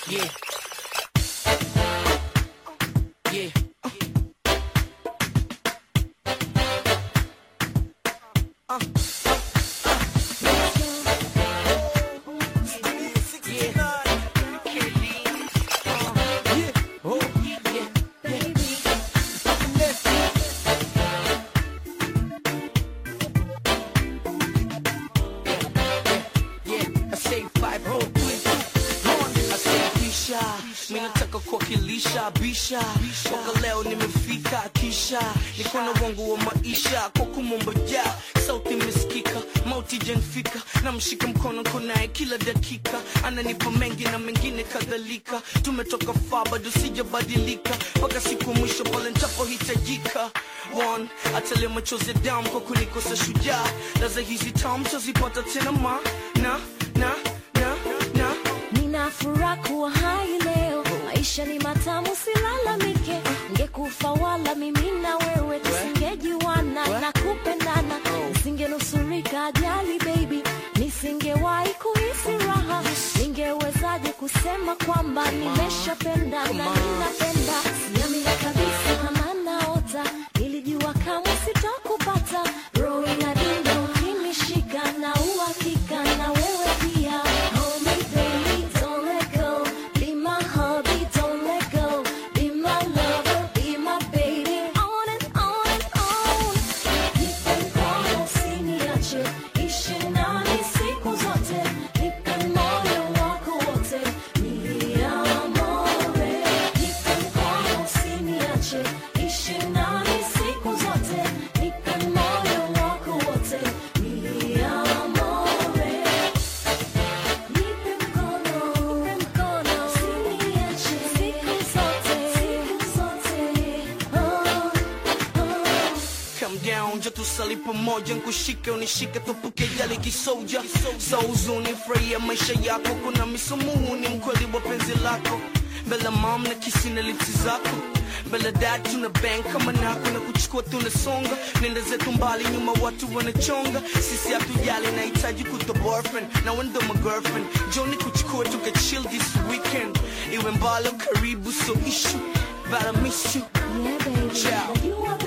Yeah. Yeah. Uh. Minataka kuwakilisha bisha toka leo nimefika kisha niko na wangu wa maisha kwa kumomboja sauti imesikika mauti janfika na mshika mkono konaye kila dakika ananipa mengi na mengine kadhalika tumetoka faa bado sijabadilika mpaka siku mwisho pale ntapohitajika One, atalia machozi ya damu kwa kunikosa shujaa laza hizi tam tazipata tena ma na na na na Nina furaha kuwa hai leo, maisha ni matamu, silalamike. Ngekufa wala mimi na wewe tusingejuana na kupendana, nisingenusurika ajali baby, nisingewahi kuhisi raha. Ningewezaje kusema kwamba nimeshapenda na ninapenda? Siamini kabisa kama naota, nilijua kama sitakupata. Roho inadunda ukinishika na uhakika na wewe pia. Hold me baby, don't let go. Be my hubby, don't let go. Be my lover, be my baby. On and on and on. Nipe mkono usiniache, ishi nami siku zote. Nipe moyo wako wote, mi amore. Nipe mkono usiniache, ishi nami siku zote. Nipe moyo wako wote, mi amore. Nipe mkono, nipe mkono, usiniache siku zote, siku zote. Oh, oh. Come down, jo tusali pamoja, nkushike unishike, tupuke yale kisoja sa huzuni, furahia maisha yako. Kuna misumuhu ni mkweli wa penzi lako, mbele mam na kisi na lipsi zako mbele dad tuna bang kama nako na kuchukua tunasonga, nenda zetu mbali, nyuma watu wanachonga, sisi hatujali, nahitaji kuto boyfriend na wendo my girlfriend, joni kuchukua tuka chill this weekend, iwe mbali au karibu, so issue but I miss you Yeah, baby. Ciao. You are